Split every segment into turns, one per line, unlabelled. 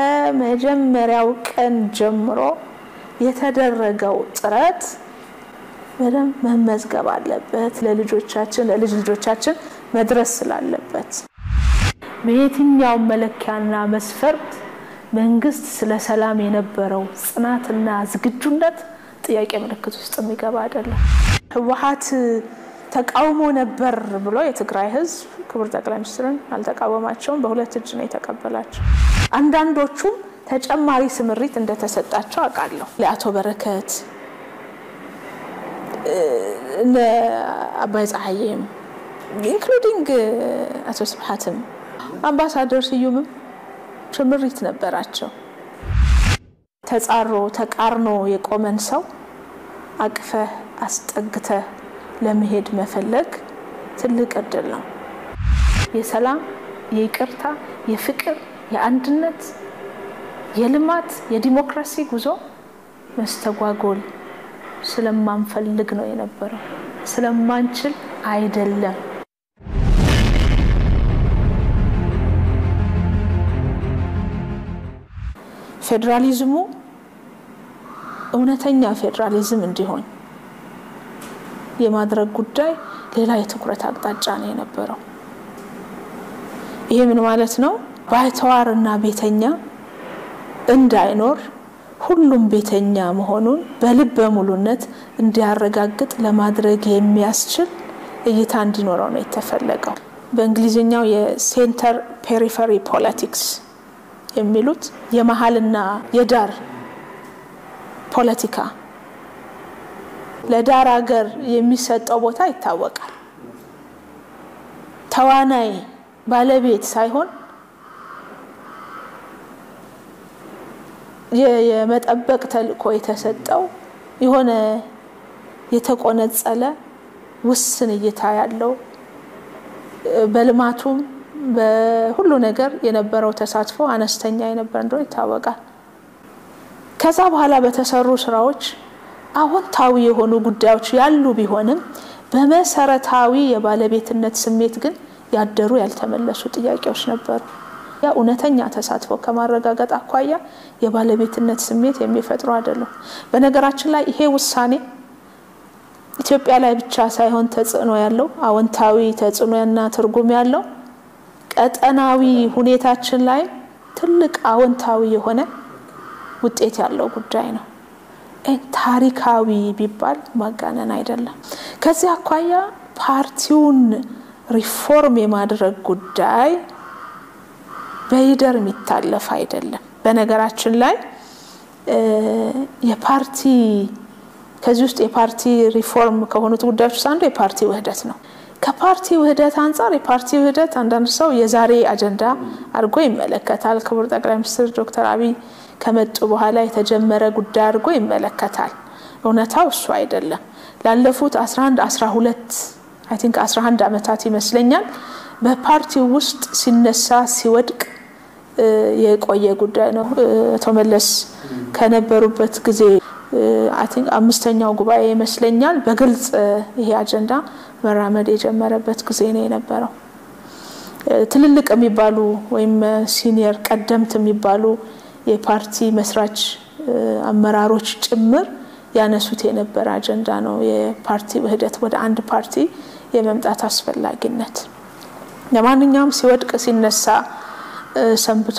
ከመጀመሪያው ቀን ጀምሮ የተደረገው ጥረት በደንብ መመዝገብ አለበት። ለልጆቻችን ለልጅ ልጆቻችን መድረስ ስላለበት በየትኛውም መለኪያና መስፈርት መንግስት ስለ ሰላም የነበረው ጽናትና ዝግጁነት ጥያቄ ምልክት ውስጥ የሚገባ አይደለም። ህወሓት ተቃውሞ ነበር ብሎ የትግራይ ህዝብ ክቡር ጠቅላይ ሚኒስትርን አልተቃወማቸውም። በሁለት እጅ ነው የተቀበላቸው። አንዳንዶቹም ተጨማሪ ስምሪት እንደተሰጣቸው አውቃለሁ። ለአቶ በረከት እነ አባይ ፀሐዬም ኢንክሉዲንግ አቶ ስብሓትም አምባሳደር ስዩምም ስምሪት ነበራቸው። ተጻሮ ተቃርኖ የቆመን ሰው አቅፈህ አስጠግተህ ለመሄድ መፈለግ ትልቅ እድል ነው። የሰላም፣ የይቅርታ፣ የፍቅር፣ የአንድነት፣ የልማት፣ የዲሞክራሲ ጉዞ መስተጓጎል ስለማንፈልግ ነው የነበረው፣ ስለማንችል አይደለም። ፌዴራሊዝሙ እውነተኛ ፌዴራሊዝም እንዲሆን የማድረግ ጉዳይ ሌላ የትኩረት አቅጣጫ ነው የነበረው። ይሄ ምን ማለት ነው? ባይተዋር እና ቤተኛ እንዳይኖር ሁሉም ቤተኛ መሆኑን በልበ ሙሉነት እንዲያረጋግጥ ለማድረግ የሚያስችል እይታ እንዲኖረው ነው የተፈለገው። በእንግሊዝኛው የሴንተር ፔሪፈሪ ፖለቲክስ የሚሉት የመሀልና የዳር ፖለቲካ ለዳር ሀገር የሚሰጠው ቦታ ይታወቃል። ተዋናይ ባለቤት ሳይሆን የመጠበቅ ተልእኮ የተሰጠው የሆነ የተቆነጸለ ውስን እይታ ያለው በልማቱም በሁሉ ነገር የነበረው ተሳትፎ አነስተኛ የነበረ እንደሆነ ይታወቃል። ከዛ በኋላ በተሰሩ ስራዎች አዎንታዊ የሆኑ ጉዳዮች ያሉ ቢሆንም በመሰረታዊ የባለቤትነት ስሜት ግን ያደሩ ያልተመለሱ ጥያቄዎች ነበሩ። ያ እውነተኛ ተሳትፎ ከማረጋገጥ አኳያ የባለቤትነት ስሜት የሚፈጥሩ አይደሉም። በነገራችን ላይ ይሄ ውሳኔ ኢትዮጵያ ላይ ብቻ ሳይሆን ተጽዕኖ ያለው አዎንታዊ ተጽዕኖና ትርጉም ያለው ቀጠናዊ ሁኔታችን ላይ ትልቅ አዎንታዊ የሆነ ውጤት ያለው ጉዳይ ነው። ታሪካዊ ቢባል ማጋነን አይደለም። ከዚህ አኳያ ፓርቲውን ሪፎርም የማድረግ ጉዳይ በይደር የሚታለፍ አይደለም። በነገራችን ላይ የፓርቲ ከዚህ ውስጥ የፓርቲ ሪፎርም ከሆኑት ጉዳዮች ውስጥ አንዱ የፓርቲ ውህደት ነው። ከፓርቲ ውህደት አንጻር የፓርቲ ውህደት አንዳንድ ሰው የዛሬ አጀንዳ አድርጎ ይመለከታል። ክቡር ጠቅላይ ሚኒስትር ዶክተር አብይ ከመጡ በኋላ የተጀመረ ጉዳይ አድርጎ ይመለከታል። እውነታው እሱ አይደለም። ላለፉት 11 12 አይ ቲንክ 11 ዓመታት ይመስለኛል በፓርቲው ውስጥ ሲነሳ ሲወድቅ የቆየ ጉዳይ ነው። አቶ መለስ ከነበሩበት ጊዜ አይ ቲንክ አምስተኛው ጉባኤ ይመስለኛል በግልጽ ይሄ አጀንዳ መራመድ የጀመረበት ጊዜ ነው የነበረው። ትልልቅ የሚባሉ ወይም ሲኒየር ቀደምት የሚባሉ የፓርቲ መስራች አመራሮች ጭምር ያነሱት የነበረ አጀንዳ ነው። የፓርቲ ውህደት ወደ አንድ ፓርቲ የመምጣት አስፈላጊነት ለማንኛውም ሲወድቅ ሲነሳ ሰንብቶ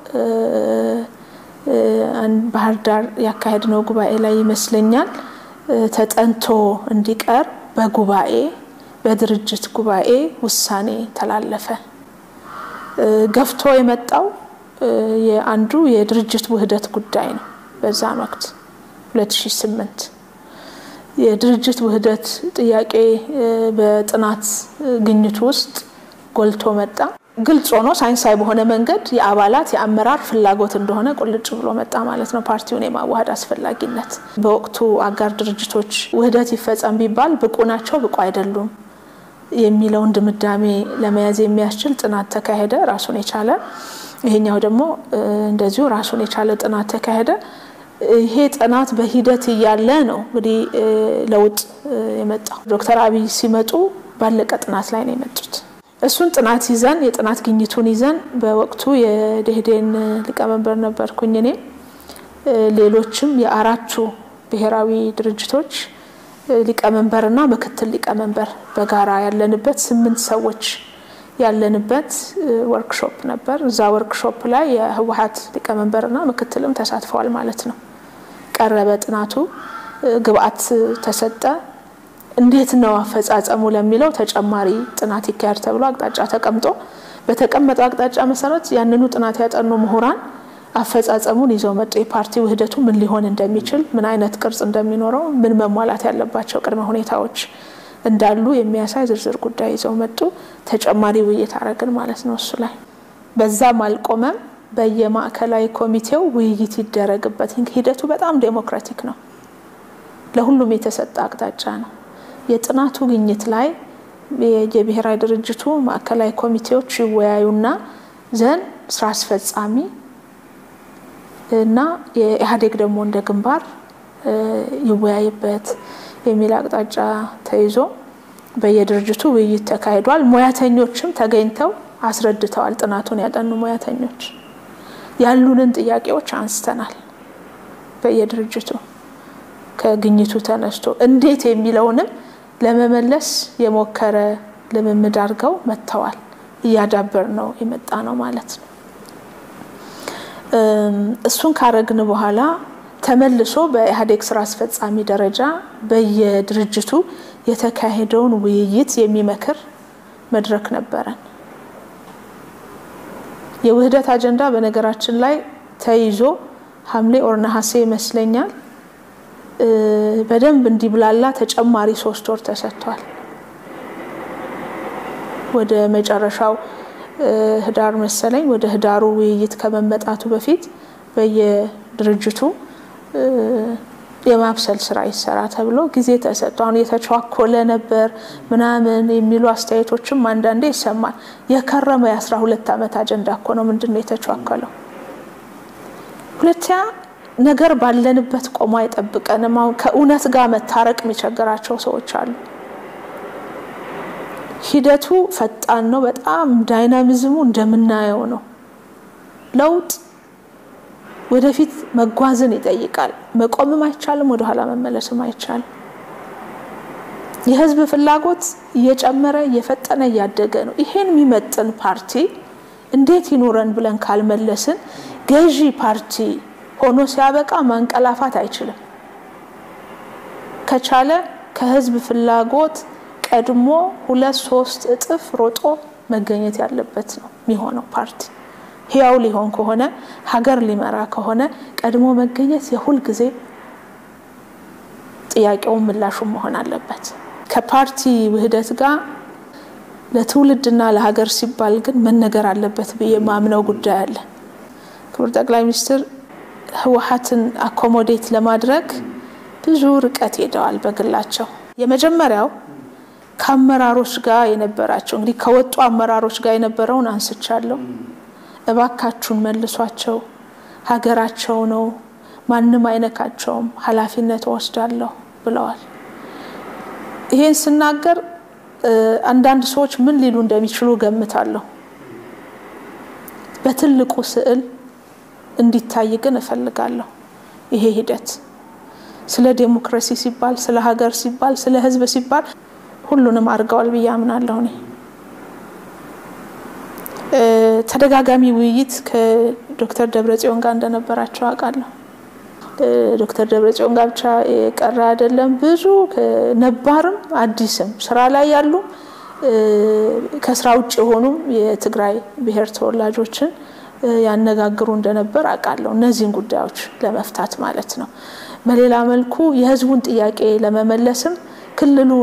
ባህር ዳር ያካሄድነው ጉባኤ ላይ ይመስለኛል ተጠንቶ እንዲቀር በጉባኤ በድርጅት ጉባኤ ውሳኔ ተላለፈ። ገፍቶ የመጣው የአንዱ የድርጅት ውህደት ጉዳይ ነው። በዛን ወቅት 2008 የድርጅት ውህደት ጥያቄ በጥናት ግኝት ውስጥ ጎልቶ መጣ። ግልጽ ሆኖ ሳይንሳዊ በሆነ መንገድ የአባላት የአመራር ፍላጎት እንደሆነ ቁልጭ ብሎ መጣ ማለት ነው። ፓርቲውን የማዋሃድ አስፈላጊነት በወቅቱ አጋር ድርጅቶች ውህደት ይፈጸም ቢባል ብቁ ናቸው፣ ብቁ አይደሉም የሚለውን ድምዳሜ ለመያዝ የሚያስችል ጥናት ተካሄደ፣ ራሱን የቻለ ይሄኛው ደግሞ እንደዚሁ ራሱን የቻለ ጥናት ተካሄደ። ይሄ ጥናት በሂደት እያለ ነው እንግዲህ ለውጥ የመጣው። ዶክተር አብይ ሲመጡ ባለቀ ጥናት ላይ ነው የመጡት። እሱን ጥናት ይዘን የጥናት ግኝቱን ይዘን በወቅቱ የደኢህዴን ሊቀመንበር ነበርኩኝ እኔ ሌሎችም የአራቱ ብሔራዊ ድርጅቶች ሊቀመንበርና ምክትል ሊቀመንበር በጋራ ያለንበት ስምንት ሰዎች ያለንበት ወርክሾፕ ነበር። እዛ ወርክሾፕ ላይ የህወሀት ሊቀመንበርና ምክትልም ተሳትፈዋል ማለት ነው። ቀረበ ጥናቱ፣ ግብአት ተሰጠ። እንዴት ነው አፈጻጸሙ ለሚለው ተጨማሪ ጥናት ይካሄድ ተብሎ አቅጣጫ ተቀምጦ በተቀመጠው አቅጣጫ መሰረት ያንኑ ጥናት ያጠኑ ምሁራን አፈጻጸሙን ይዘው መጡ። የፓርቲ ውህደቱ ምን ሊሆን እንደሚችል፣ ምን አይነት ቅርጽ እንደሚኖረው፣ ምን መሟላት ያለባቸው ቅድመ ሁኔታዎች እንዳሉ የሚያሳይ ዝርዝር ጉዳይ ይዘው መጡ። ተጨማሪ ውይይት አረግን ማለት ነው እሱ ላይ። በዛም አልቆመም። በየማዕከላዊ ኮሚቴው ውይይት ይደረግበት። ሂደቱ በጣም ዴሞክራቲክ ነው። ለሁሉም የተሰጠ አቅጣጫ ነው። የጥናቱ ግኝት ላይ የብሔራዊ ድርጅቱ ማዕከላዊ ኮሚቴዎች ይወያዩና ዘንድ ስራ አስፈጻሚ እና የኢህአዴግ ደግሞ እንደ ግንባር ይወያይበት የሚል አቅጣጫ ተይዞ በየድርጅቱ ውይይት ተካሂዷል። ሙያተኞችም ተገኝተው አስረድተዋል። ጥናቱን ያጠኑ ሙያተኞች ያሉንን ጥያቄዎች አንስተናል። በየድርጅቱ ከግኝቱ ተነስቶ እንዴት የሚለውንም ለመመለስ የሞከረ ልምምድ አድርገው መጥተዋል። እያዳበር ነው የመጣ ነው ማለት ነው። እሱን ካረግን በኋላ ተመልሶ በኢህአዴግ ስራ አስፈጻሚ ደረጃ በየድርጅቱ የተካሄደውን ውይይት የሚመክር መድረክ ነበረን። የውህደት አጀንዳ በነገራችን ላይ ተይዞ ሐምሌ ኦር ነሐሴ ይመስለኛል በደንብ እንዲብላላ ተጨማሪ ሶስት ወር ተሰጥቷል። ወደ መጨረሻው ህዳር መሰለኝ ወደ ህዳሩ ውይይት ከመመጣቱ በፊት በየድርጅቱ የማብሰል ስራ ይሰራ ተብሎ ጊዜ ተሰጥቶ አሁን የተቸዋኮለ ነበር ምናምን የሚሉ አስተያየቶችም አንዳንዴ ይሰማል። የከረመ የአስራ ሁለት ዓመት አጀንዳ እኮ ነው። ምንድን ነው የተቸዋከለው? ሁለተኛ ነገር ባለንበት ቆሞ አይጠብቀንም። አሁን ከእውነት ጋር መታረቅ የሚቸግራቸው ሰዎች አሉ። ሂደቱ ፈጣን ነው። በጣም ዳይናሚዝሙ እንደምናየው ነው። ለውጥ ወደፊት መጓዝን ይጠይቃል። መቆምም አይቻልም፣ ወደኋላ መመለስም አይቻልም። የህዝብ ፍላጎት እየጨመረ እየፈጠነ እያደገ ነው። ይሄን የሚመጥን ፓርቲ እንዴት ይኑረን ብለን ካልመለስን ገዢ ፓርቲ ሆኖ ሲያበቃ ማንቀላፋት አይችልም። ከቻለ ከህዝብ ፍላጎት ቀድሞ ሁለት ሶስት እጥፍ ሮጦ መገኘት ያለበት ነው የሚሆነው ፓርቲ ህያው ሊሆን ከሆነ ሀገር ሊመራ ከሆነ ቀድሞ መገኘት የሁል ጊዜ ጥያቄውን ምላሹን መሆን አለበት። ከፓርቲ ውህደት ጋር ለትውልድና ለሀገር ሲባል ግን መነገር አለበት ብዬ ማምነው ጉዳይ አለ። ክቡር ጠቅላይ ሚኒስትር ህወሀትን አኮሞዴት ለማድረግ ብዙ ርቀት ሄደዋል በግላቸው። የመጀመሪያው ከአመራሮች ጋር የነበራቸው እንግዲህ ከወጡ አመራሮች ጋር የነበረውን አንስቻለሁ። እባካችሁን መልሷቸው፣ ሀገራቸው ነው፣ ማንም አይነካቸውም፣ ኃላፊነት ወስዳለሁ ብለዋል። ይሄን ስናገር አንዳንድ ሰዎች ምን ሊሉ እንደሚችሉ ገምታለሁ። በትልቁ ስዕል እንዲታይ ግን እፈልጋለሁ። ይሄ ሂደት ስለ ዴሞክራሲ ሲባል፣ ስለ ሀገር ሲባል፣ ስለ ህዝብ ሲባል ሁሉንም አድርገዋል ብዬ አምናለሁ እኔ ተደጋጋሚ ውይይት ከዶክተር ደብረጽዮን ጋር እንደነበራቸው አውቃለሁ። ዶክተር ደብረጽዮን ጋር ብቻ የቀረ አይደለም። ብዙ ነባርም አዲስም ስራ ላይ ያሉ ከስራ ውጭ የሆኑም የትግራይ ብሔር ተወላጆችን ያነጋግሩ እንደነበር አውቃለሁ። እነዚህን ጉዳዮች ለመፍታት ማለት ነው። በሌላ መልኩ የህዝቡን ጥያቄ ለመመለስም ክልሉ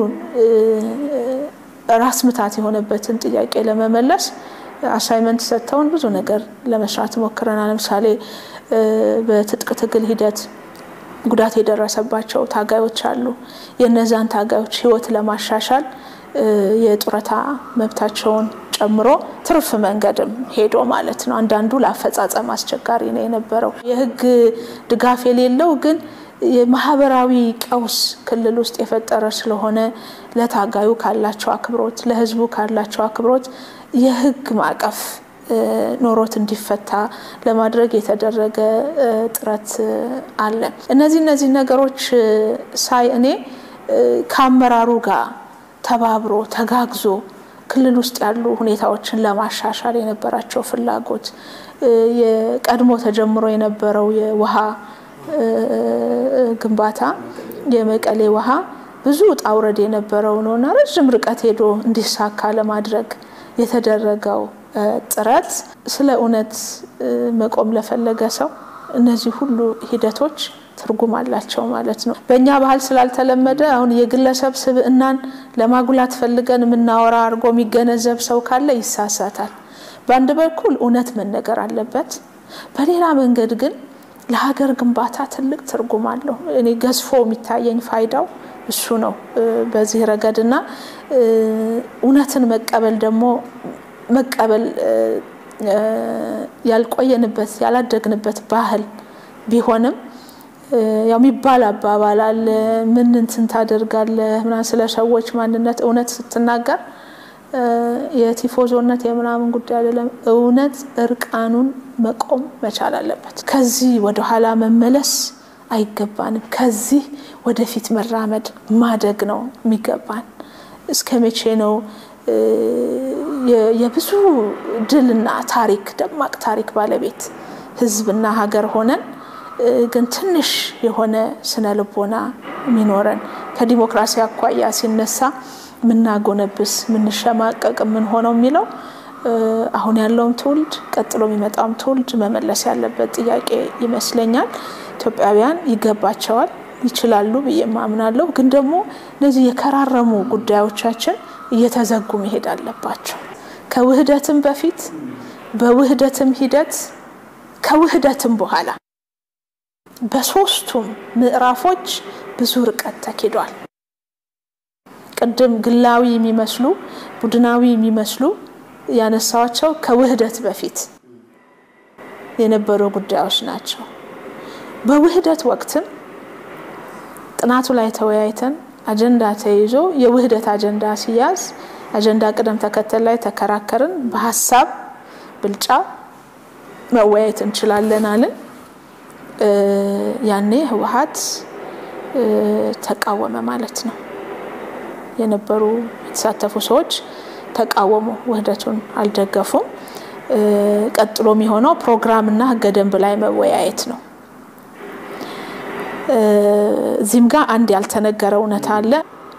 ራስ ምታት የሆነበትን ጥያቄ ለመመለስ አሳይመንት ሰጥተውን ብዙ ነገር ለመስራት ሞክረናል። ለምሳሌ በትጥቅ ትግል ሂደት ጉዳት የደረሰባቸው ታጋዮች አሉ። የእነዛን ታጋዮች ህይወት ለማሻሻል የጡረታ መብታቸውን ጨምሮ ትርፍ መንገድም ሄዶ ማለት ነው። አንዳንዱ ለአፈጻጸም አስቸጋሪ ነው የነበረው። የህግ ድጋፍ የሌለው ግን የማህበራዊ ቀውስ ክልል ውስጥ የፈጠረ ስለሆነ ለታጋዩ ካላቸው አክብሮት፣ ለህዝቡ ካላቸው አክብሮት የህግ ማዕቀፍ ኖሮት እንዲፈታ ለማድረግ የተደረገ ጥረት አለ። እነዚህ እነዚህ ነገሮች ሳይ እኔ ከአመራሩ ጋር ተባብሮ ተጋግዞ ክልል ውስጥ ያሉ ሁኔታዎችን ለማሻሻል የነበራቸው ፍላጎት የቀድሞ ተጀምሮ የነበረው የውሃ ግንባታ የመቀሌ ውሃ ብዙ ውጣ ውረድ የነበረው ነው እና ረዥም ርቀት ሄዶ እንዲሳካ ለማድረግ የተደረገው ጥረት ስለ እውነት መቆም ለፈለገ ሰው እነዚህ ሁሉ ሂደቶች ትርጉም አላቸው ማለት ነው። በእኛ ባህል ስላልተለመደ አሁን የግለሰብ ስብዕናን ለማጉላት ፈልገን የምናወራ አድርጎ የሚገነዘብ ሰው ካለ ይሳሳታል። በአንድ በኩል እውነት መነገር አለበት፣ በሌላ መንገድ ግን ለሀገር ግንባታ ትልቅ ትርጉም አለው። እኔ ገዝፎ የሚታየኝ ፋይዳው እሱ ነው በዚህ ረገድ እና እውነትን መቀበል ደግሞ መቀበል ያልቆየንበት ያላደግንበት ባህል ቢሆንም ያው የሚባል አባባል አለ። ምን እንትን ታደርጋለህ ምናምን ስለ ሰዎች ማንነት እውነት ስትናገር የቲፎዞነት የምናምን ጉዳይ አይደለም። እውነት እርቃኑን መቆም መቻል አለበት። ከዚህ ወደኋላ መመለስ አይገባንም። ከዚህ ወደፊት መራመድ ማደግ ነው የሚገባን። እስከ መቼ ነው የብዙ ድልና ታሪክ ደማቅ ታሪክ ባለቤት ህዝብና ሀገር ሆነን ግን ትንሽ የሆነ ስነ ልቦና የሚኖረን ከዲሞክራሲ አኳያ ሲነሳ ምናጎነብስ ምንሸማቀቅ የምንሆነው የሚለው አሁን ያለውም ትውልድ ቀጥሎ የሚመጣውም ትውልድ መመለስ ያለበት ጥያቄ ይመስለኛል። ኢትዮጵያውያን ይገባቸዋል፣ ይችላሉ ብዬ ማምናለሁ። ግን ደግሞ እነዚህ የከራረሙ ጉዳዮቻችን እየተዘጉ መሄድ አለባቸው። ከውህደትም በፊት በውህደትም ሂደት ከውህደትም በኋላ በሶስቱም ምዕራፎች ብዙ ርቀት ተኪዷል። ቅድም ግላዊ የሚመስሉ ቡድናዊ የሚመስሉ ያነሳዋቸው ከውህደት በፊት የነበሩ ጉዳዮች ናቸው። በውህደት ወቅትም ጥናቱ ላይ ተወያይተን አጀንዳ ተይዞ የውህደት አጀንዳ ሲያዝ አጀንዳ ቅደም ተከተል ላይ ተከራከርን። በሀሳብ ብልጫ መወያየት እንችላለን አልን። ያኔ ህወሓት ተቃወመ ማለት ነው። የነበሩ የተሳተፉ ሰዎች ተቃወሙ፣ ውህደቱን አልደገፉም። ቀጥሎ የሚሆነው ፕሮግራምና ህገ ደንብ ላይ መወያየት ነው። እዚህም ጋር አንድ ያልተነገረ እውነት አለ።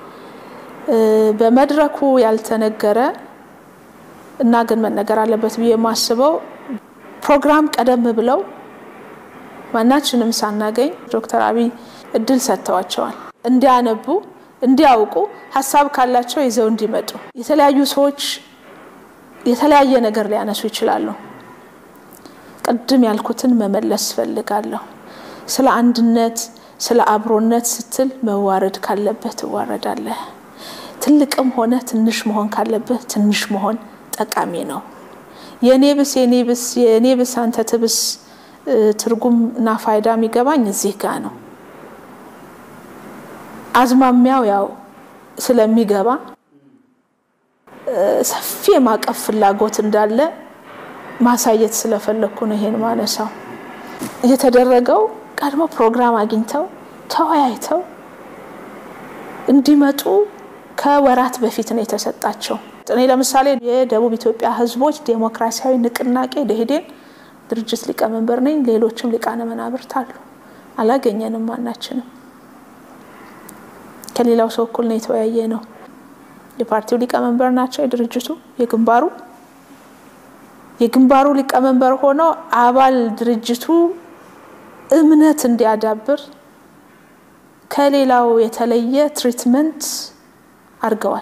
በመድረኩ ያልተነገረ እና ግን መነገር አለበት ብዬ የማስበው ፕሮግራም ቀደም ብለው ማናችንም ሳናገኝ ዶክተር አብይ እድል ሰጥተዋቸዋል እንዲያነቡ እንዲያውቁ ሀሳብ ካላቸው ይዘው እንዲመጡ። የተለያዩ ሰዎች የተለያየ ነገር ሊያነሱ ይችላሉ። ቅድም ያልኩትን መመለስ ፈልጋለሁ። ስለ አንድነት፣ ስለ አብሮነት ስትል መዋረድ ካለበት ትዋረዳለህ። ትልቅም ሆነ ትንሽ መሆን ካለበት ትንሽ መሆን ጠቃሚ ነው። የኔ ብስ የኔ ብስ የኔ ብስ አንተ ትብስ ትርጉም እና ፋይዳ የሚገባኝ እዚህ ጋ ነው። አዝማሚያው ያው ስለሚገባ ሰፊ የማቀፍ ፍላጎት እንዳለ ማሳየት ስለፈለግኩ ነው ይሄን ማነሳው። የተደረገው ቀድሞ ፕሮግራም አግኝተው ተወያይተው እንዲመጡ ከወራት በፊት ነው የተሰጣቸው። እኔ ለምሳሌ የደቡብ ኢትዮጵያ ሕዝቦች ዴሞክራሲያዊ ንቅናቄ ደኢህዴን ድርጅት ሊቀመንበር ነኝ። ሌሎችም ሊቃነ መናብርት አሉ። አላገኘንም ማናችንም ከሌላው ሰው እኩል ነው የተወያየ ነው። የፓርቲው ሊቀመንበር ናቸው። የድርጅቱ የግንባሩ የግንባሩ ሊቀመንበር ሆነው አባል ድርጅቱ እምነት እንዲያዳብር ከሌላው የተለየ ትሪትመንት አድርገዋል።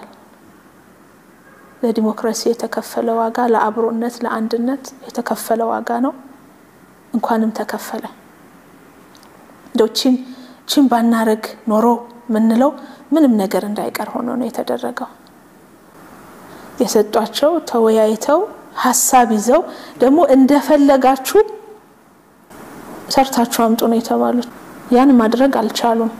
ለዲሞክራሲ የተከፈለ ዋጋ፣ ለአብሮነት፣ ለአንድነት የተከፈለ ዋጋ ነው። እንኳንም ተከፈለ። እንደው ቺን ቺን ባናረግ ኖሮ ምንለው ምንም ነገር እንዳይቀር ሆኖ ነው የተደረገው። የሰጧቸው ተወያይተው ሀሳብ ይዘው ደግሞ እንደፈለጋችሁ ሰርታችሁ አምጡ ነው የተባሉት። ያን ማድረግ አልቻሉም።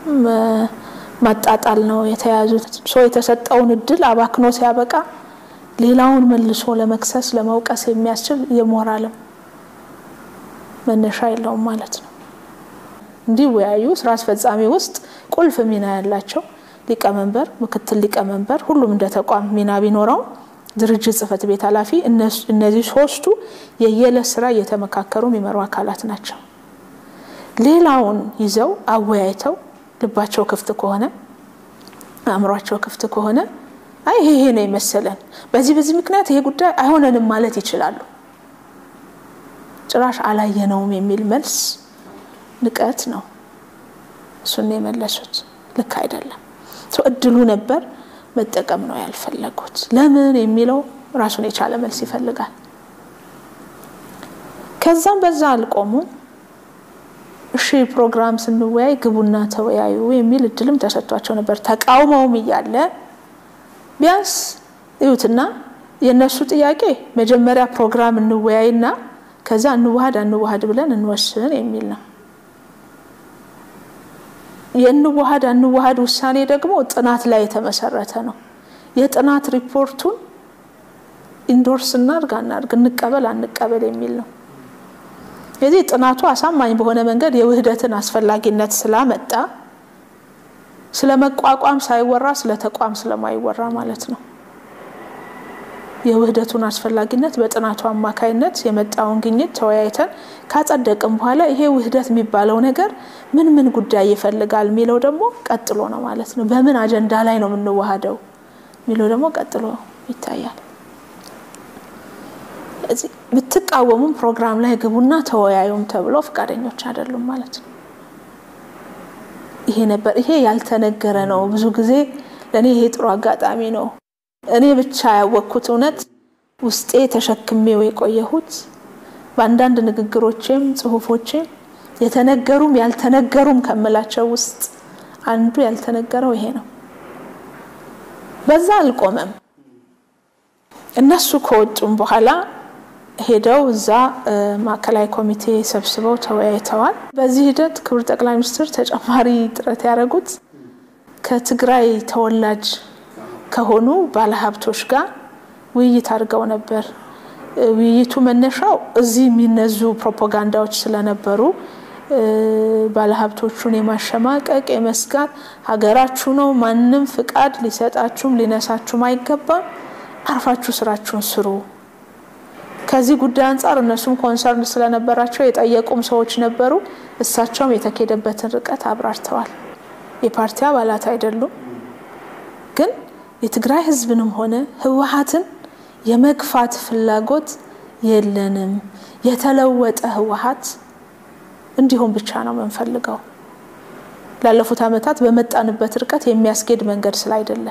ማጣጣል ነው የተያዙት። ሰው የተሰጠውን እድል አባክኖ ሲያበቃ ሌላውን መልሶ ለመክሰስ ለመውቀስ የሚያስችል የሞራልም መነሻ የለውም ማለት ነው። እንዲወያዩ ስራ አስፈጻሚ ውስጥ ቁልፍ ሚና ያላቸው ሊቀመንበር፣ ምክትል ሊቀመንበር፣ ሁሉም እንደ ተቋም ሚና ቢኖረው ድርጅት ጽህፈት ቤት ኃላፊ፣ እነዚህ ሶስቱ የየዕለት ስራ እየተመካከሩ የሚመሩ አካላት ናቸው። ሌላውን ይዘው አወያይተው ልባቸው ክፍት ከሆነ አእምሯቸው ክፍት ከሆነ አይ ይሄ ይሄ ነው የመሰለን በዚህ በዚህ ምክንያት ይሄ ጉዳይ አይሆነንም ማለት ይችላሉ። ጭራሽ አላየነውም የሚል መልስ ንቀት ነው። እሱን የመለሱት ልክ አይደለም። እድሉ ነበር መጠቀም ነው ያልፈለጉት። ለምን የሚለው ራሱን የቻለ መልስ ይፈልጋል። ከዛም በዛ አልቆሙም። እሺ ፕሮግራም ስንወያይ ግቡና ተወያዩ የሚል እድልም ተሰጥቷቸው ነበር። ተቃውመውም እያለ ቢያንስ እዩትና የእነሱ ጥያቄ መጀመሪያ ፕሮግራም እንወያይና ከዛ እንዋሃድ አንዋሃድ ብለን እንወስን የሚል ነው። የእንዋሃድ አንዋሃድ ውሳኔ ደግሞ ጥናት ላይ የተመሰረተ ነው። የጥናት ሪፖርቱን ኢንዶርስ እናርግ አናርግ፣ እንቀበል አንቀበል የሚል ነው። የዚህ ጥናቱ አሳማኝ በሆነ መንገድ የውህደትን አስፈላጊነት ስላመጣ ስለ መቋቋም ሳይወራ ስለ ተቋም ስለማይወራ ማለት ነው። የውህደቱን አስፈላጊነት በጥናቱ አማካይነት የመጣውን ግኝት ተወያይተን ካጸደቅም በኋላ ይሄ ውህደት የሚባለው ነገር ምን ምን ጉዳይ ይፈልጋል የሚለው ደግሞ ቀጥሎ ነው ማለት ነው። በምን አጀንዳ ላይ ነው የምንዋሃደው የሚለው ደግሞ ቀጥሎ ይታያል። ብትቃወሙም ፕሮግራም ላይ ግቡና ተወያዩም ተብሎ ፈቃደኞች አይደሉም ማለት ነው። ይሄ ነበር። ይሄ ያልተነገረ ነው። ብዙ ጊዜ ለእኔ ይሄ ጥሩ አጋጣሚ ነው። እኔ ብቻ ያወቅኩት እውነት ውስጤ ተሸክሜው የቆየሁት በአንዳንድ ንግግሮቼም ጽሁፎቼም የተነገሩም ያልተነገሩም ከምላቸው ውስጥ አንዱ ያልተነገረው ይሄ ነው። በዛ አልቆመም። እነሱ ከወጡም በኋላ ሄደው እዛ ማዕከላዊ ኮሚቴ ሰብስበው ተወያይተዋል። በዚህ ሂደት ክቡር ጠቅላይ ሚኒስትር ተጨማሪ ጥረት ያደረጉት ከትግራይ ተወላጅ ከሆኑ ባለሀብቶች ጋር ውይይት አድርገው ነበር። ውይይቱ መነሻው እዚህ የሚነዙ ፕሮፓጋንዳዎች ስለነበሩ ባለሀብቶቹን የማሸማቀቅ የመስጋት ሀገራችሁ ነው፣ ማንም ፍቃድ ሊሰጣችሁም ሊነሳችሁም አይገባም፣ አርፋችሁ ስራችሁን ስሩ። ከዚህ ጉዳይ አንጻር እነሱም ኮንሰርን ስለነበራቸው የጠየቁም ሰዎች ነበሩ። እሳቸውም የተኬደበትን ርቀት አብራርተዋል። የፓርቲ አባላት አይደሉም ግን የትግራይ ህዝብንም ሆነ ህወሀትን የመግፋት ፍላጎት የለንም። የተለወጠ ህወሀት እንዲሁም ብቻ ነው የምንፈልገው። ላለፉት ዓመታት በመጣንበት ርቀት የሚያስኬድ መንገድ ስላይደለ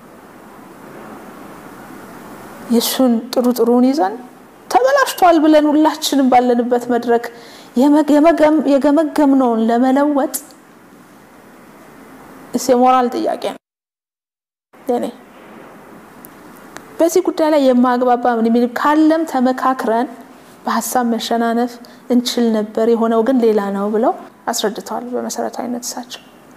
የእሱን ጥሩ ጥሩን ይዘን ተበላሽቷል ብለን ሁላችንም ባለንበት መድረክ የገመገምነውን ለመለወጥ የሞራል ጥያቄ ነው። ለኔ በዚህ ጉዳይ ላይ የማግባባ ምን የሚል ካለም ተመካክረን በሀሳብ መሸናነፍ እንችል ነበር፣ የሆነው ግን ሌላ ነው ብለው አስረድተዋል። በመሰረታዊነት እሳቸው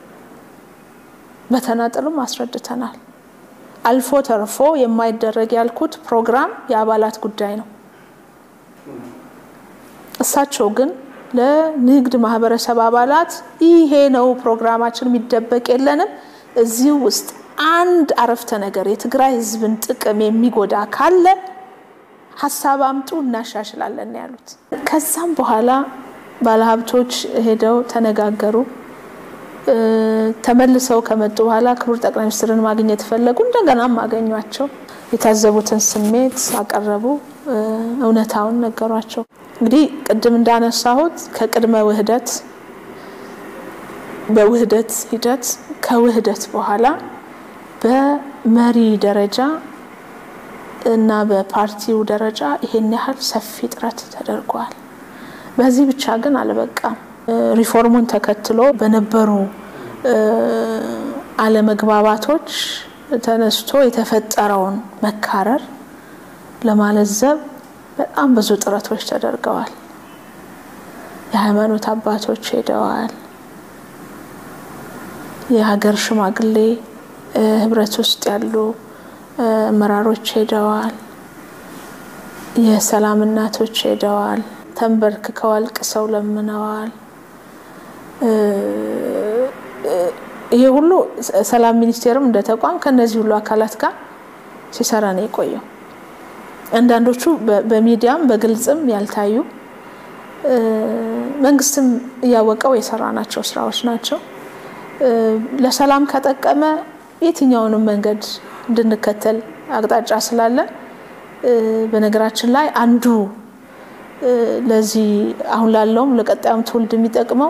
በተናጠሉም አስረድተናል። አልፎ ተርፎ የማይደረግ ያልኩት ፕሮግራም የአባላት ጉዳይ ነው። እሳቸው ግን ለንግድ ማህበረሰብ አባላት ይሄ ነው ፕሮግራማችን፣ የሚደበቅ የለንም እዚህ ውስጥ አንድ አረፍተ ነገር የትግራይ ህዝብን ጥቅም የሚጎዳ ካለ ሀሳብ አምጡ እናሻሽላለን ያሉት። ከዛም በኋላ ባለሀብቶች ሄደው ተነጋገሩ። ተመልሰው ከመጡ በኋላ ክቡር ጠቅላይ ሚኒስትርን ማግኘት ፈለጉ። እንደገናም አገኟቸው። የታዘቡትን ስሜት አቀረቡ። እውነታውን ነገሯቸው። እንግዲህ ቅድም እንዳነሳሁት ከቅድመ ውህደት፣ በውህደት ሂደት፣ ከውህደት በኋላ በመሪ ደረጃ እና በፓርቲው ደረጃ ይሄን ያህል ሰፊ ጥረት ተደርጓል። በዚህ ብቻ ግን አልበቃም። ሪፎርሙን ተከትሎ በነበሩ አለመግባባቶች ተነስቶ የተፈጠረውን መካረር ለማለዘብ በጣም ብዙ ጥረቶች ተደርገዋል። የሃይማኖት አባቶች ሄደዋል። የሀገር ሽማግሌ ህብረት ውስጥ ያሉ አመራሮች ሄደዋል። የሰላም እናቶች ሄደዋል። ተንበርክከው አልቅሰው ለምነዋል። ይሄ ሁሉ ሰላም ሚኒስቴርም እንደ ተቋም ከነዚህ ሁሉ አካላት ጋር ሲሰራ ነው የቆየው። አንዳንዶቹ በሚዲያም በግልጽም ያልታዩ መንግስትም እያወቀው የሰራናቸው ስራዎች ናቸው። ለሰላም ከጠቀመ የትኛውንም መንገድ እንድንከተል አቅጣጫ ስላለ በነገራችን ላይ አንዱ ለዚህ አሁን ላለውም ለቀጣዩም ትውልድ የሚጠቅመው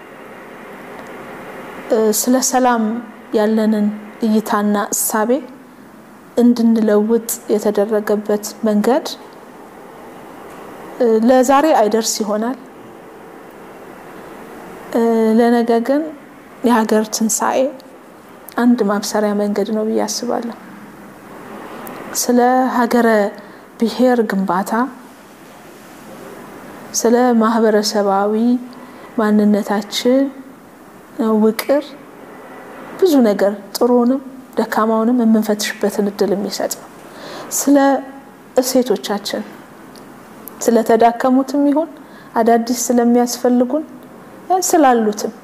ስለ ሰላም ያለንን እይታና እሳቤ እንድንለውጥ የተደረገበት መንገድ ለዛሬ አይደርስ ይሆናል። ለነገ ግን የሀገር ትንሣኤ አንድ ማብሰሪያ መንገድ ነው ብዬ አስባለሁ። ስለ ሀገረ ብሔር ግንባታ፣ ስለ ማህበረሰባዊ ማንነታችን ውቅር ብዙ ነገር ጥሩንም ደካማውንም የምንፈትሽበትን እድል የሚሰጥ ነው። ስለ እሴቶቻችን ስለተዳከሙትም ይሁን አዳዲስ ስለሚያስፈልጉን ስላሉትም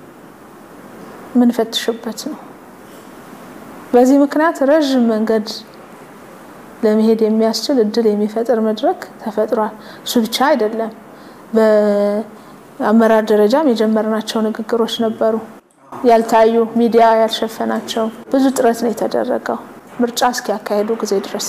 የምንፈትሽበት ነው። በዚህ ምክንያት ረዥም መንገድ ለመሄድ የሚያስችል እድል የሚፈጥር መድረክ ተፈጥሯል። እሱ ብቻ አይደለም። በአመራር ደረጃም የጀመርናቸው ንግግሮች ነበሩ፣ ያልታዩ ሚዲያ ያልሸፈናቸው። ብዙ ጥረት ነው የተደረገው። ምርጫ እስኪያካሄዱ ጊዜ ድረስ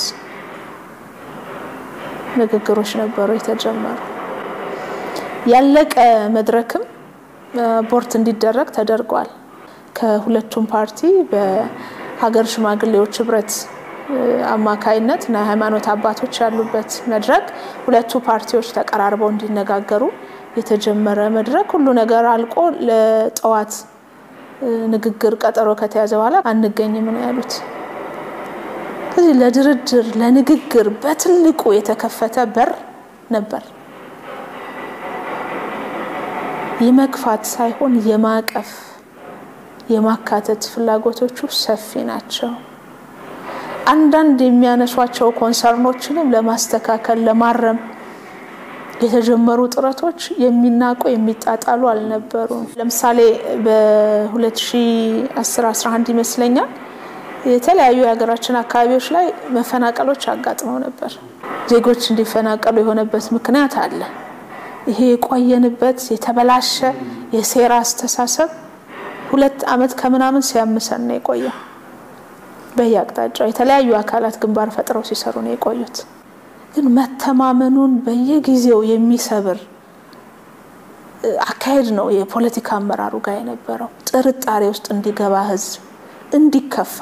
ንግግሮች ነበሩ የተጀመሩ። ያለቀ መድረክም ቦርት እንዲደረግ ተደርጓል። ከሁለቱም ፓርቲ በሀገር ሽማግሌዎች ህብረት አማካይነት እና የሃይማኖት አባቶች ያሉበት መድረክ ሁለቱ ፓርቲዎች ተቀራርበው እንዲነጋገሩ የተጀመረ መድረክ ሁሉ ነገር አልቆ ለጠዋት ንግግር ቀጠሮ ከተያዘ በኋላ አንገኝም ነው ያሉት። ስለዚህ ለድርድር ለንግግር በትልቁ የተከፈተ በር ነበር። የመግፋት ሳይሆን የማቀፍ የማካተት ፍላጎቶቹ ሰፊ ናቸው። አንዳንድ የሚያነሷቸው ኮንሰርኖችንም ለማስተካከል ለማረም የተጀመሩ ጥረቶች የሚናቁ የሚጣጣሉ አልነበሩም። ለምሳሌ በ2010-11 ይመስለኛል የተለያዩ የሀገራችን አካባቢዎች ላይ መፈናቀሎች አጋጥመው ነበር። ዜጎች እንዲፈናቀሉ የሆነበት ምክንያት አለ። ይሄ የቆየንበት የተበላሸ የሴራ አስተሳሰብ ሁለት ዓመት ከምናምን ሲያምሰን ነው የቆየው። በየአቅጣጫው የተለያዩ አካላት ግንባር ፈጥረው ሲሰሩ ነው የቆዩት። ግን መተማመኑን በየጊዜው የሚሰብር አካሄድ ነው የፖለቲካ አመራሩ ጋር የነበረው። ጥርጣሬ ውስጥ እንዲገባ ህዝብ እንዲከፋ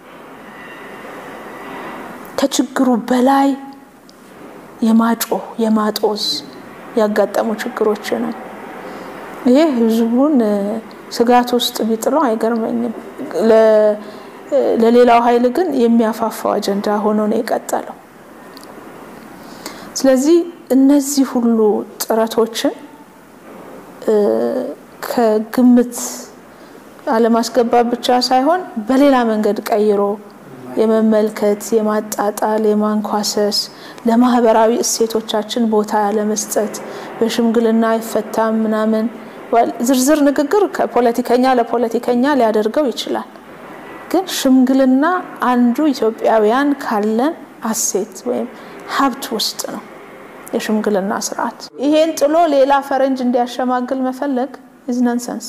ከችግሩ በላይ የማጮህ የማጦዝ ያጋጠሙ ችግሮችንም ይሄ ህዝቡን ስጋት ውስጥ ቢጥለው አይገርመኝም። ለሌላው ኃይል ግን የሚያፋፋው አጀንዳ ሆኖ ነው የቀጠለው። ስለዚህ እነዚህ ሁሉ ጥረቶችን ከግምት አለማስገባት ብቻ ሳይሆን በሌላ መንገድ ቀይሮ የመመልከት፣ የማጣጣል፣ የማንኳሰስ ለማህበራዊ እሴቶቻችን ቦታ ያለመስጠት በሽምግልና አይፈታም ምናምን ዝርዝር ንግግር ከፖለቲከኛ ለፖለቲከኛ ሊያደርገው ይችላል። ግን ሽምግልና አንዱ ኢትዮጵያውያን ካለን አሴት ወይም ሀብት ውስጥ ነው የሽምግልና ስርዓት። ይሄን ጥሎ ሌላ ፈረንጅ እንዲያሸማግል መፈለግ ኢዝ ነንሰንስ።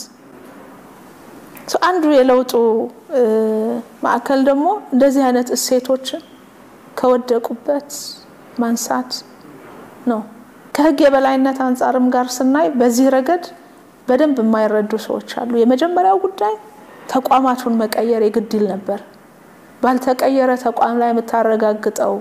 አንዱ የለውጡ ማዕከል ደግሞ እንደዚህ አይነት እሴቶችን ከወደቁበት ማንሳት ነው። ከህግ የበላይነት አንጻርም ጋር ስናይ በዚህ ረገድ በደንብ የማይረዱ ሰዎች አሉ። የመጀመሪያው ጉዳይ ተቋማቱን መቀየር የግድ ይል ነበር። ባልተቀየረ ተቋም ላይ የምታረጋግጠው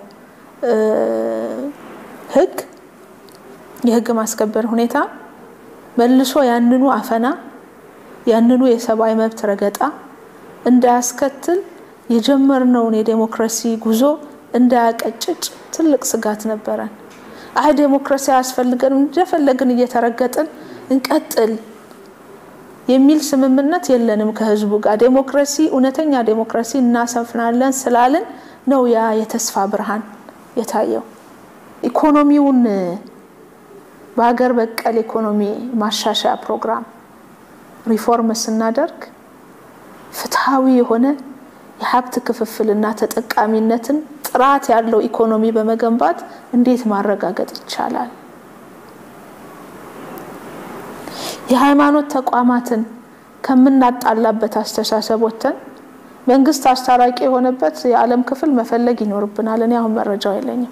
ህግ የህግ ማስከበር ሁኔታ መልሶ ያንኑ አፈና ያንኑ የሰብአዊ መብት ረገጣ እንዳያስከትል የጀመርነውን የዴሞክራሲ ጉዞ እንዳያቀጭጭ ትልቅ ስጋት ነበረን። አይ ዴሞክራሲ አያስፈልገንም እንደፈለግን እየተረገጥን እንቀጥል የሚል ስምምነት የለንም ከህዝቡ ጋር። ዴሞክራሲ እውነተኛ ዴሞክራሲ እናሰፍናለን ስላልን ነው ያ የተስፋ ብርሃን የታየው። ኢኮኖሚውን በሀገር በቀል ኢኮኖሚ ማሻሻያ ፕሮግራም ሪፎርም ስናደርግ ፍትሐዊ የሆነ የሀብት ክፍፍልና ተጠቃሚነትን ጥራት ያለው ኢኮኖሚ በመገንባት እንዴት ማረጋገጥ ይቻላል? የሃይማኖት ተቋማትን ከምናጣላበት አስተሳሰብ ወጥተን መንግስት አስታራቂ የሆነበት የዓለም ክፍል መፈለግ ይኖርብናል። እኔ አሁን መረጃው የለኝም።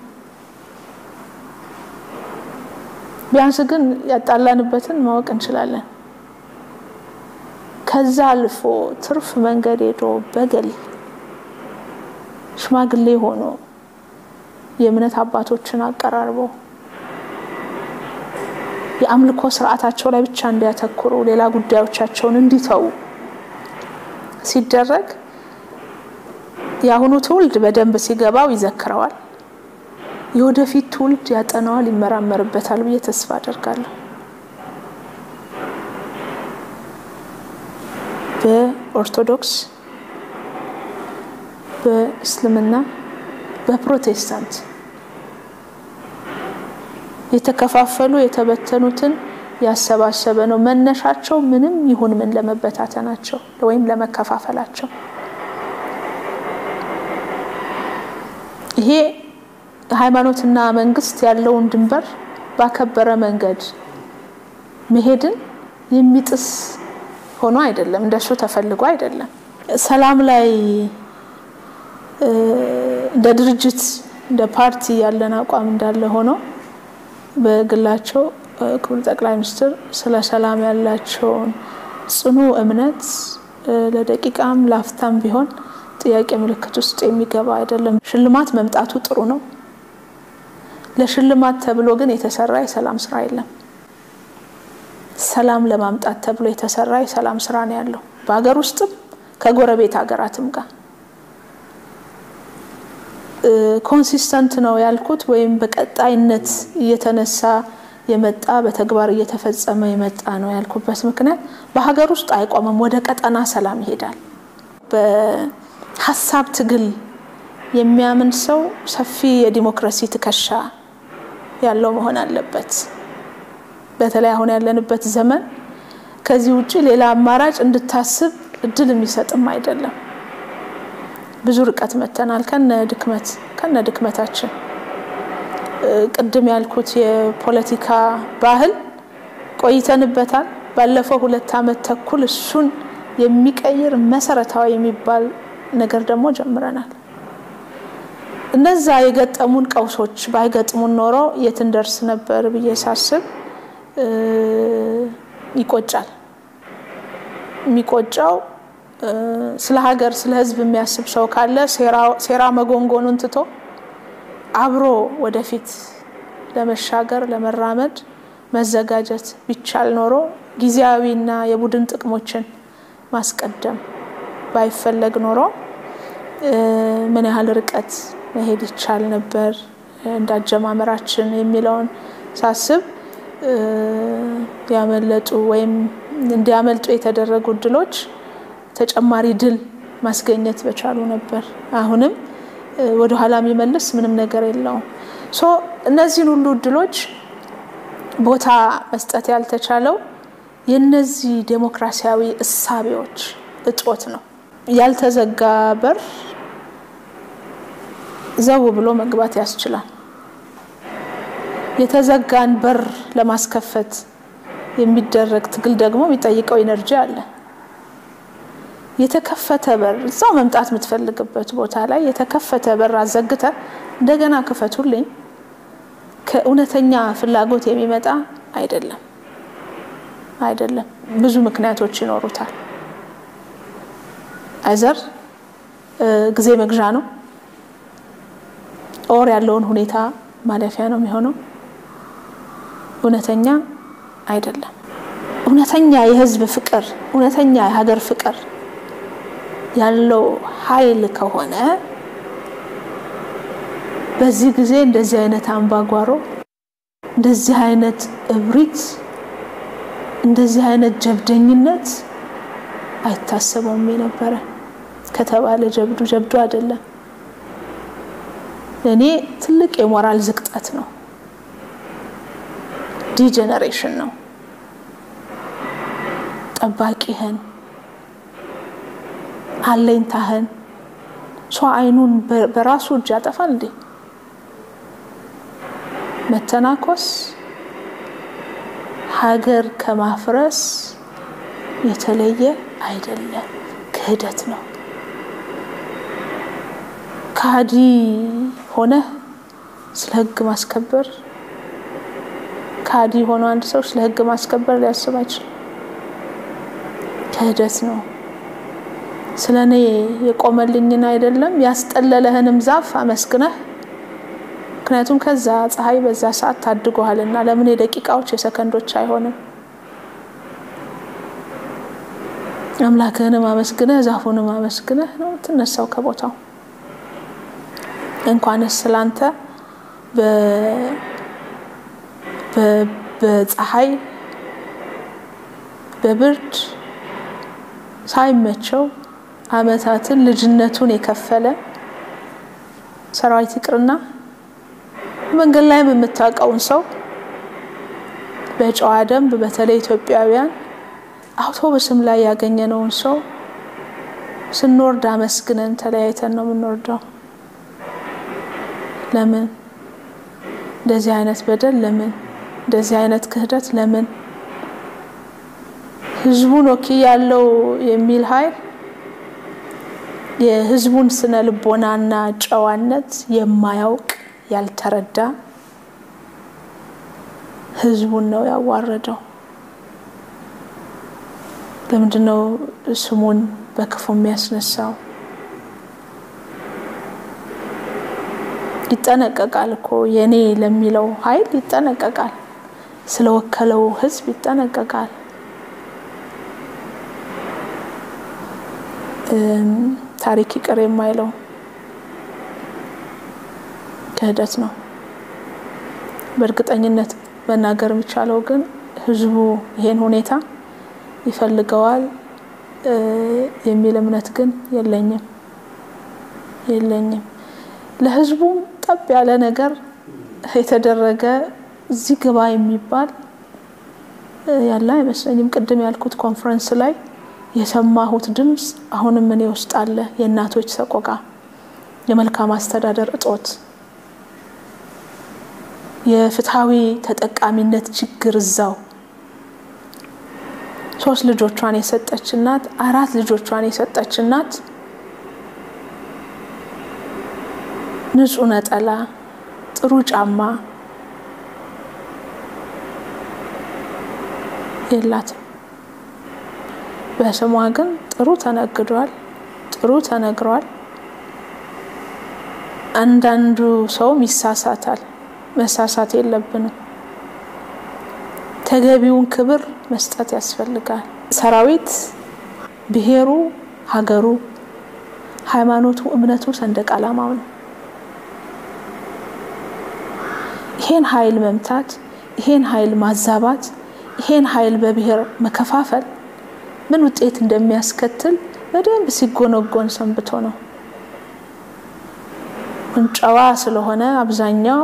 ቢያንስ ግን ያጣላንበትን ማወቅ እንችላለን። ከዛ አልፎ ትርፍ መንገድ ሄዶ በገል ሽማግሌ ሆኖ የእምነት አባቶችን አቀራርቦ የአምልኮ ስርዓታቸው ላይ ብቻ እንዲያተኩሩ ሌላ ጉዳዮቻቸውን እንዲተዉ ሲደረግ የአሁኑ ትውልድ በደንብ ሲገባው ይዘክረዋል። የወደፊት ትውልድ ያጠናዋል፣ ይመራመርበታል ብዬ ተስፋ አደርጋለሁ። በኦርቶዶክስ፣ በእስልምና፣ በፕሮቴስታንት የተከፋፈሉ የተበተኑትን ያሰባሰበ ነው። መነሻቸው ምንም ይሁን ምን ለመበታተናቸው ወይም ለመከፋፈላቸው ይሄ ሃይማኖትና መንግስት ያለውን ድንበር ባከበረ መንገድ መሄድን የሚጥስ ሆኖ አይደለም፣ እንደሱ ተፈልጎ አይደለም። ሰላም ላይ እንደ ድርጅት እንደ ፓርቲ ያለን አቋም እንዳለ ሆኖ በግላቸው ክቡር ጠቅላይ ሚኒስትር ስለ ሰላም ያላቸውን ጽኑ እምነት ለደቂቃም ላፍታም ቢሆን ጥያቄ ምልክት ውስጥ የሚገባ አይደለም። ሽልማት መምጣቱ ጥሩ ነው። ለሽልማት ተብሎ ግን የተሰራ የሰላም ስራ የለም። ሰላም ለማምጣት ተብሎ የተሰራ የሰላም ስራ ነው ያለው በሀገር ውስጥም ከጎረቤት ሀገራትም ጋር ኮንሲስተንት ነው ያልኩት ወይም በቀጣይነት እየተነሳ የመጣ በተግባር እየተፈጸመ የመጣ ነው ያልኩበት ምክንያት በሀገር ውስጥ አይቆምም፣ ወደ ቀጠና ሰላም ይሄዳል። በሀሳብ ትግል የሚያምን ሰው ሰፊ የዲሞክራሲ ትከሻ ያለው መሆን አለበት። በተለይ አሁን ያለንበት ዘመን ከዚህ ውጭ ሌላ አማራጭ እንድታስብ እድል የሚሰጥም አይደለም። ብዙ ርቀት መተናል። ከነ ድክመት ከነ ድክመታችን ቅድም ያልኩት የፖለቲካ ባህል ቆይተንበታል። ባለፈው ሁለት ዓመት ተኩል እሱን የሚቀይር መሰረታዊ የሚባል ነገር ደግሞ ጀምረናል። እነዛ የገጠሙን ቀውሶች ባይገጥሙን ኖሮ የት እንደርስ ነበር ብዬ ሳስብ ይቆጫል። የሚቆጫው ስለ ሀገር ስለ ሕዝብ የሚያስብ ሰው ካለ ሴራ መጎንጎኑን ትቶ አብሮ ወደፊት ለመሻገር ለመራመድ መዘጋጀት ቢቻል ኖሮ ጊዜያዊና የቡድን ጥቅሞችን ማስቀደም ባይፈለግ ኖሮ ምን ያህል ርቀት መሄድ ይቻል ነበር እንዳጀማመራችን የሚለውን ሳስብ ያመለጡ ወይም እንዲያመልጡ የተደረጉ እድሎች ተጨማሪ ድል ማስገኘት በቻሉ ነበር። አሁንም ወደኋላ የሚመልስ ምንም ነገር የለውም። ሶ እነዚህን ሁሉ እድሎች ቦታ መስጠት ያልተቻለው የነዚህ ዴሞክራሲያዊ እሳቤዎች እጦት ነው። ያልተዘጋ በር ዘው ብሎ መግባት ያስችላል። የተዘጋን በር ለማስከፈት የሚደረግ ትግል ደግሞ የሚጠይቀው ኢነርጂ አለ። የተከፈተ በር እዛው መምጣት የምትፈልግበት ቦታ ላይ የተከፈተ በር አዘግተ እንደገና ክፈቱልኝ ከእውነተኛ ፍላጎት የሚመጣ አይደለም አይደለም። ብዙ ምክንያቶች ይኖሩታል። አይዘር ጊዜ መግዣ ነው፣ ኦር ያለውን ሁኔታ ማለፊያ ነው የሚሆነው። እውነተኛ አይደለም። እውነተኛ የህዝብ ፍቅር፣ እውነተኛ የሀገር ፍቅር ያለው ኃይል ከሆነ በዚህ ጊዜ እንደዚህ አይነት አምባጓሮ፣ እንደዚህ አይነት እብሪት፣ እንደዚህ አይነት ጀብደኝነት አይታሰበውም የነበረ ከተባለ ጀብዱ ጀብዱ አይደለም። እኔ ትልቅ የሞራል ዝቅጠት ነው፣ ዲጀነሬሽን ነው። ጠባቂህን አለኝታህን ሰው አይኑን በራሱ እጅ ያጠፋል እንዴ? መተናኮስ ሀገር ከማፍረስ የተለየ አይደለም፣ ክህደት ነው። ከሃዲ ሆነህ ስለ ሕግ ማስከበር ከሃዲ ሆኖ አንድ ሰው ስለ ሕግ ማስከበር ሊያስብ አይችልም። ክህደት ነው። ስለ እኔ የቆመልኝን አይደለም ያስጠለለህንም ዛፍ አመስግነህ ምክንያቱም ከዛ ፀሐይ በዛ ሰዓት ታድጎሃልና ለምን የደቂቃዎች የሰከንዶች አይሆንም? አምላክህንም አመስግነህ ዛፉንም አመስግነህ ነው ትነሳው ከቦታው። እንኳንስ ስላንተ በፀሐይ በብርድ ሳይመቸው ዓመታትን ልጅነቱን የከፈለ ሰራዊት ይቅርና መንገድ ላይም የምታውቀውን ሰው በጨዋ ደንብ በተለይ ኢትዮጵያውያን አውቶቡስም ላይ ያገኘነውን ሰው ስንወርድ አመስግነን ተለያይተን ነው የምንወርደው። ለምን እንደዚህ አይነት በደል? ለምን እንደዚህ አይነት ክህደት? ለምን ህዝቡን ወኪ ያለው የሚል ኃይል የህዝቡን ስነ ልቦናና ጨዋነት የማያውቅ ያልተረዳ ህዝቡን ነው ያዋረደው። ለምንድን ነው ስሙን በክፉ የሚያስነሳው? ይጠነቀቃል እኮ የኔ ለሚለው ኃይል ይጠነቀቃል። ስለወከለው ህዝብ ይጠነቀቃል። ታሪክ ይቅር የማይለው ክህደት ነው። በእርግጠኝነት መናገር የሚቻለው ግን ህዝቡ ይሄን ሁኔታ ይፈልገዋል የሚል እምነት ግን የለኝም የለኝም። ለህዝቡም ጠብ ያለ ነገር የተደረገ እዚህ ግባ የሚባል ያለ አይመስለኝም። ቅድም ያልኩት ኮንፈረንስ ላይ የሰማሁት ድምፅ አሁንም እኔ ውስጥ አለ። የእናቶች ሰቆቃ፣ የመልካም አስተዳደር እጦት፣ የፍትሐዊ ተጠቃሚነት ችግር እዛው ሶስት ልጆቿን የሰጠች እናት አራት ልጆቿን የሰጠች እናት ንጹህ ነጠላ፣ ጥሩ ጫማ የላትም። በስሟ ግን ጥሩ ተነግዷል፣ ጥሩ ተነግሯል። አንዳንዱ ሰውም ይሳሳታል። መሳሳት የለብንም። ተገቢውን ክብር መስጠት ያስፈልጋል። ሰራዊት ብሔሩ፣ ሀገሩ፣ ሃይማኖቱ፣ እምነቱ፣ ሰንደቅ ዓላማው ነው። ይሄን ኃይል መምታት፣ ይሄን ኃይል ማዛባት፣ ይሄን ኃይል በብሔር መከፋፈል ምን ውጤት እንደሚያስከትል በደንብ ሲጎነጎን ሰንብቶ ነው። ጨዋ ስለሆነ አብዛኛው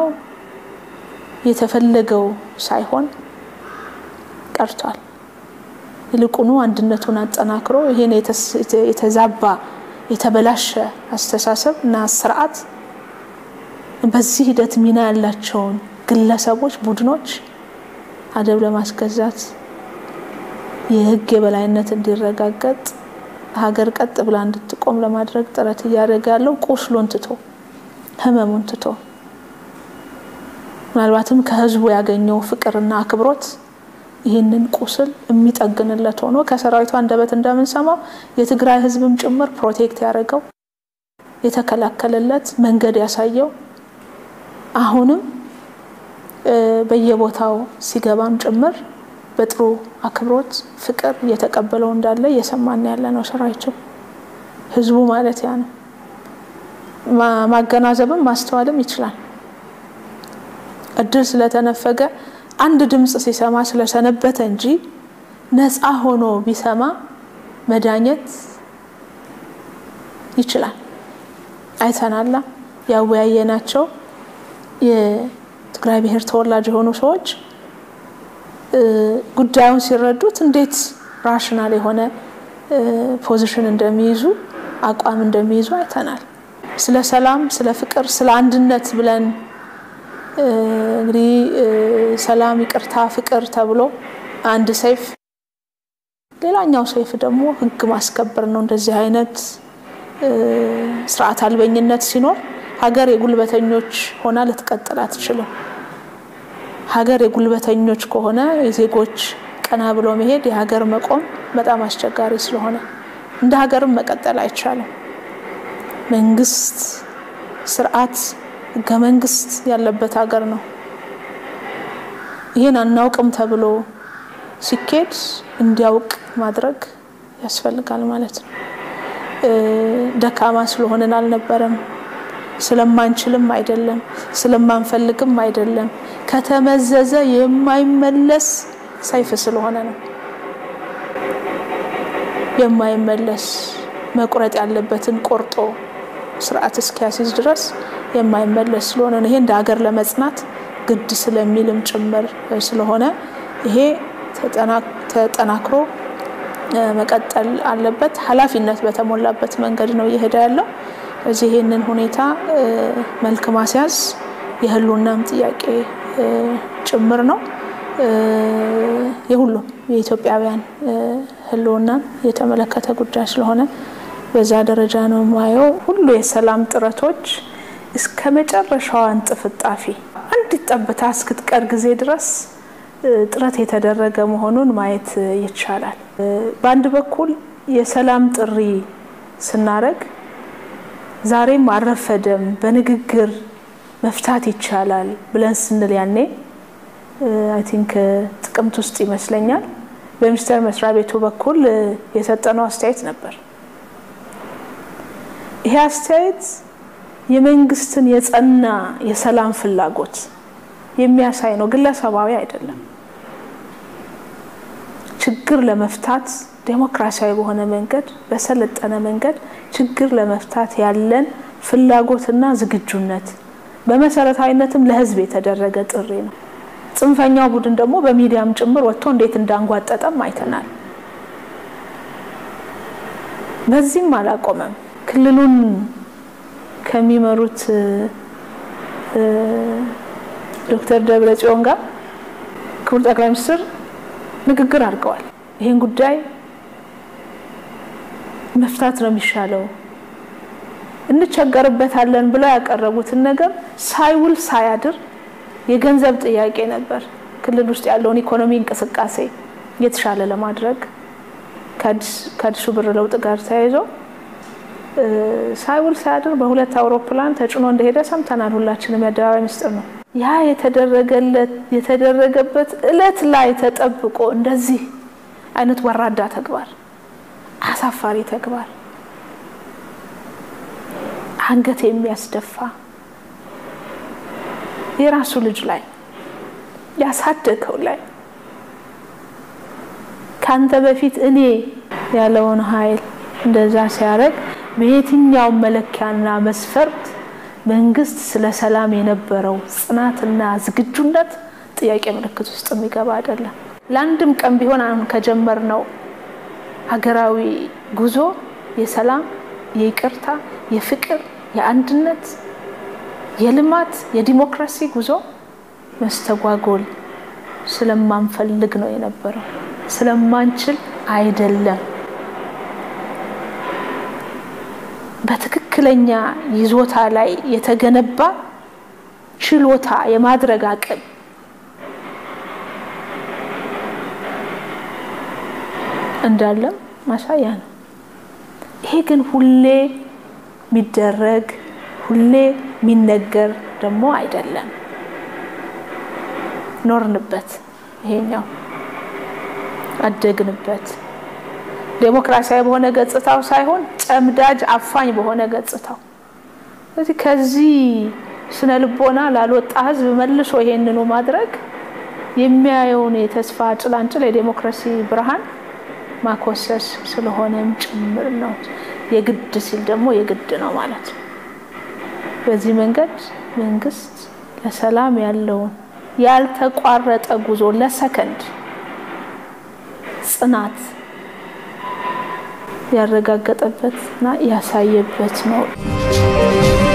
የተፈለገው ሳይሆን ቀርቷል። ይልቁኑ አንድነቱን አጠናክሮ ይሄን የተዛባ የተበላሸ አስተሳሰብ እና ስርዓት በዚህ ሂደት ሚና ያላቸውን ግለሰቦች፣ ቡድኖች አደብ ለማስገዛት የሕግ የበላይነት እንዲረጋገጥ ሀገር ቀጥ ብላ እንድትቆም ለማድረግ ጥረት እያደረገ ያለው ቁስሉን ትቶ ህመሙን ትቶ ምናልባትም ከህዝቡ ያገኘው ፍቅርና አክብሮት ይህንን ቁስል የሚጠግንለት ሆኖ ከሰራዊቱ አንደበት እንደምንሰማው የትግራይ ህዝብም ጭምር ፕሮቴክት ያደረገው የተከላከለለት መንገድ ያሳየው አሁንም በየቦታው ሲገባም ጭምር በጥሩ አክብሮት ፍቅር እየተቀበለው እንዳለ እየሰማን ያለ ነው። ሰራዊቱ ህዝቡ ማለት ያ ነው። ማገናዘብም ማስተዋልም ይችላል። እድል ስለተነፈገ አንድ ድምፅ ሲሰማ ስለሰነበተ እንጂ ነፃ ሆኖ ቢሰማ መዳኘት ይችላል። አይተናላ ያወያየናቸው የትግራይ ብሔር ተወላጅ የሆኑ ሰዎች ጉዳዩን ሲረዱት እንዴት ራሽናል የሆነ ፖዚሽን እንደሚይዙ አቋም እንደሚይዙ አይተናል። ስለ ሰላም፣ ስለ ፍቅር፣ ስለ አንድነት ብለን እንግዲህ ሰላም፣ ይቅርታ፣ ፍቅር ተብሎ አንድ ሰይፍ፣ ሌላኛው ሰይፍ ደግሞ ሕግ ማስከበር ነው። እንደዚህ አይነት ስርዓት አልበኝነት ሲኖር ሀገር የጉልበተኞች ሆና ልትቀጥል አትችልም። ሀገር የጉልበተኞች ከሆነ የዜጎች ቀና ብሎ መሄድ የሀገር መቆም በጣም አስቸጋሪ ስለሆነ እንደ ሀገርም መቀጠል አይቻልም። መንግስት፣ ስርዓት፣ ህገ መንግስት ያለበት ሀገር ነው። ይህን አናውቅም ተብሎ ሲኬድ እንዲያውቅ ማድረግ ያስፈልጋል ማለት ነው። ደካማ ስለሆንን አልነበረም፣ ስለማንችልም አይደለም፣ ስለማንፈልግም አይደለም። ከተመዘዘ የማይመለስ ሰይፍ ስለሆነ ነው። የማይመለስ መቁረጥ ያለበትን ቆርጦ ስርዓት እስኪያስይዝ ድረስ የማይመለስ ስለሆነ ነው። ይሄ እንደ ሀገር ለመጽናት ግድ ስለሚልም ጭምር ስለሆነ ይሄ ተጠናክሮ መቀጠል አለበት። ኃላፊነት በተሞላበት መንገድ ነው እየሄደ ያለው። እዚህ ይህንን ሁኔታ መልክ ማስያዝ የህልውናም ጥያቄ ጭምር ነው። የሁሉም የኢትዮጵያውያን ህልውናን የተመለከተ ጉዳይ ስለሆነ በዛ ደረጃ ነው የማየው። ሁሉ የሰላም ጥረቶች እስከ መጨረሻዋ እንጥፍጣፊ አንዲት ጠብታ እስክትቀር ጊዜ ድረስ ጥረት የተደረገ መሆኑን ማየት ይቻላል። በአንድ በኩል የሰላም ጥሪ ስናደርግ ዛሬም አልረፈደም፣ በንግግር መፍታት ይቻላል ብለን ስንል ያኔ አይ ቲንክ ጥቅምት ውስጥ ይመስለኛል በሚኒስቴር መስሪያ ቤቱ በኩል የሰጠነው አስተያየት ነበር። ይሄ አስተያየት የመንግስትን የጸና የሰላም ፍላጎት የሚያሳይ ነው፣ ግለሰባዊ አይደለም። ችግር ለመፍታት ዴሞክራሲያዊ በሆነ መንገድ በሰለጠነ መንገድ ችግር ለመፍታት ያለን ፍላጎትና ዝግጁነት በመሰረታዊነትም ለህዝብ የተደረገ ጥሪ ነው። ጽንፈኛው ቡድን ደግሞ በሚዲያም ጭምር ወጥቶ እንዴት እንዳንጓጠጠም አይተናል። በዚህም አላቆመም። ክልሉን ከሚመሩት ዶክተር ደብረ ጽዮን ጋር ክቡር ጠቅላይ ሚኒስትር ንግግር አድርገዋል። ይህን ጉዳይ መፍታት ነው የሚሻለው፣ እንቸገርበታለን ብለው ያቀረቡትን ነገር ሳይውል ሳያድር የገንዘብ ጥያቄ ነበር። ክልል ውስጥ ያለውን ኢኮኖሚ እንቅስቃሴ የተሻለ ለማድረግ ከአዲሱ ብር ለውጥ ጋር ተያይዞ ሳይውል ሳያድር በሁለት አውሮፕላን ተጭኖ እንደሄደ ሰምተናል። ሁላችንም የአደባባይ ምስጢር ነው። ያ የተደረገበት እለት ላይ ተጠብቆ እንደዚህ አይነት ወራዳ ተግባር፣ አሳፋሪ ተግባር፣ አንገት የሚያስደፋ የራሱ ልጅ ላይ ያሳደገው ላይ ከአንተ በፊት እኔ ያለውን ኃይል እንደዛ ሲያደርግ በየትኛውም መለኪያና መስፈርት መንግስት ስለ ሰላም የነበረው ጽናትና ዝግጁነት ጥያቄ ምልክት ውስጥ የሚገባ አይደለም። ለአንድም ቀን ቢሆን አሁን ከጀመርነው ሀገራዊ ጉዞ የሰላም፣ የይቅርታ፣ የፍቅር፣ የአንድነት፣ የልማት፣ የዲሞክራሲ ጉዞ መስተጓጎል ስለማንፈልግ ነው የነበረው፣ ስለማንችል አይደለም። በትክክለኛ ይዞታ ላይ የተገነባ ችሎታ የማድረግ አቅም እንዳለም ማሳያ ነው። ይሄ ግን ሁሌ የሚደረግ ሁሌ የሚነገር ደግሞ አይደለም። ኖርንበት፣ ይሄኛው አደግንበት። ዴሞክራሲያዊ በሆነ ገጽታው ሳይሆን ጨምዳጅ አፋኝ በሆነ ገጽታው። ስለዚህ ከዚህ ስነ ልቦና ላልወጣ ህዝብ መልሶ ይሄንኑ ማድረግ የሚያየውን የተስፋ ጭላንጭል የዴሞክራሲ ብርሃን ማኮሰስ ስለሆነም ጭምር ነው። የግድ ሲል ደግሞ የግድ ነው ማለት ነው። በዚህ መንገድ መንግስት ለሰላም ያለውን ያልተቋረጠ ጉዞ ለሰከንድ ጽናት ያረጋገጠበትና ያሳየበት ነው።